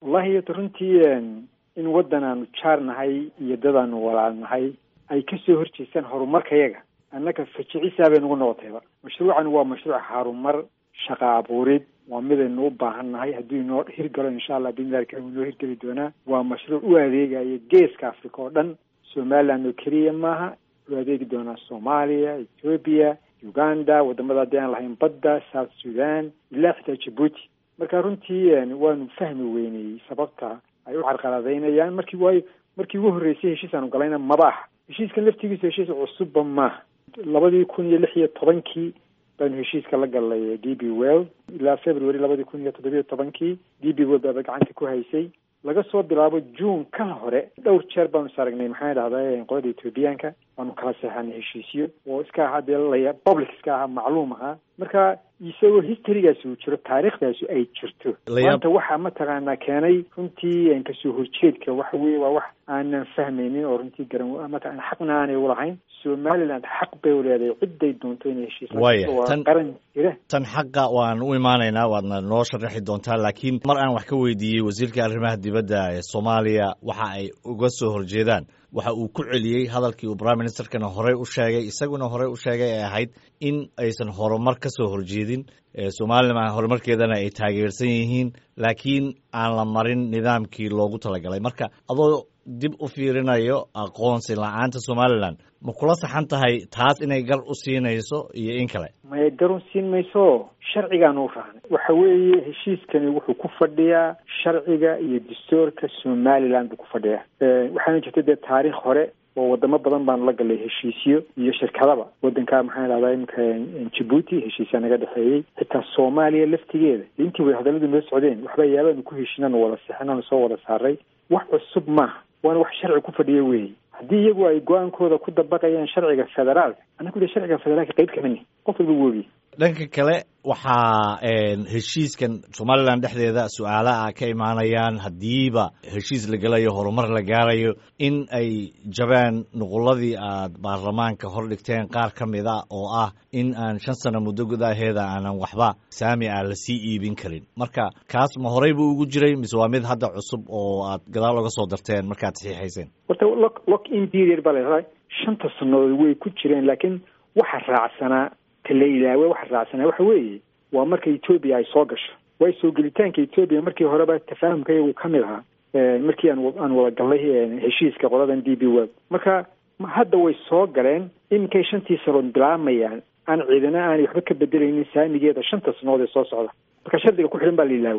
wallahi yota runtii in waddan aanu jaar nahay iyo dad aanu walaal nahay ay kasoo horjeestaan horumarkayaga annaga fajicisaa bay nagu noqotayba mashruucan waa mashruuc harumar shaqa abuurid waa midaynu u baahan nahay hadduu inoo hirgalo insha allah bidnillahi karim inoo hirgeli doonaa waa mashruuc u adeegaya geeska africa oo dhan somaliland oo keliya maaha u adeegi doonaa soomaaliya ethoobia uganda wadamada haddii aan lahayn badda south sudan ilaa xitaa jabuuti marka runtii waanu fahmi weynayey sababta ay u carqaladaynayaan markii waayo markii ugu horreysay heshiis aanu galayna maba aha heshiiskan laftigiisa heshiis cusubba maaha labadii kun iyo lix iyo tobankii baanu heshiiska la galnay d b well ilaa february labadii kun iyo toddobiyo tobankii d b well baaba gacanta ku haysay laga soo bilaabo june ka hore dhowr jeer baanu is aragnay maxaa dhahdaa qolada ethoobiyaanka waanu kala seexanay heshiisyo oo iska ahaa dee laya public iska ahaa macluum ahaa marka isagoo historygaasi uu jiro taariikhdaasi ay jirto maanta waxaa mataqaanaa keenay runtii kasoo horjeedka waxa weye waa wax aanan fahmaynin oo runtii garan mataqana xaqna aanay ulahayn somaliland xaq bay uleedahay ciday doonto inay heshiis tan qaran jira tan xaqa waan u imaanaynaa waadna noo sharaxi doontaa laakiin mar aan wax ka weydiiyey wasiirka arrimaha dibadda ee soomaaliya waxa ay uga soo horjeedaan waxa uu ku celiyey hadalkii uu prime ministerkana horey u sheegay isaguna horey u sheegay ee ahayd in aysan horumar ka soo horjeedin somalilan horumarkeedana ay taageersan yihiin laakiin aan la marin nidaamkii loogu talagalay marka adoo dib u fiirinayo aqoonsi la-aanta somalilan ma kula saxan tahay taas inay gar u siinayso iyo in kale maya gar u siin mayso sharcigaanu u raacnay waxa weeye heshiiskani wuxuu ku fadhiyaa sharciga iyo dastuurka somaliland buu ku fadhiyaa waxaana jirta dee taariikh hore oo wadamo badan baanu la galay heshiisyo iyo shirkadaba wadanka maxaa dhahdaa imika jabuuti heshiisyaa naga dhexeeyey xitaa soomaaliya laftigeeda intii way hadalladu noo socdeen waxba yaabaanu ku heshinanu wada sixinanu soo wada saaray wax cusub maaha waana wax sharci ku fadhiya weeye haddii iyagu ay go-aankooda ku dabaqayaan sharciga federaalka annagu de sharciga federaalka qayb kamani qof walba wogi dhanka kale waxaa heshiiskan somalilan dhexdeeda su-aalaha ka imaanayaan haddiiba heshiis la gelayo horumar la gaarayo in ay jabaan nuquladii aad baarlamaanka hor dhigteen qaar ka mid a oo ah in aan shan sano muddo gudaheeda aanan waxba saami ah lasii iibin karin marka kaas ma horey buu ugu jiray mise waa mid hadda cusub oo aad gadaal oga soo darteen markaad saxiixayseen horta lock lock in period baa la shanta sannadood way ku jireen laakiin waxa raacsanaa la ilaawe waxa raacsanaa waxa weeye waa marka etoobiya ay soo gasho waayo soo gelitaanka etoobiya markii horeba tafaahumka iyagu ka mid ahaa markii aan aan wada gallay heshiiska qoladan d b world marka hadda way soo galeen iminkay shantii sanood bilaamayaan aan ciidana aanay waxba ka bedelaynin saamigeeda shanta sanood ee soo socda marka shardiga ku xidhan baa la ilaawe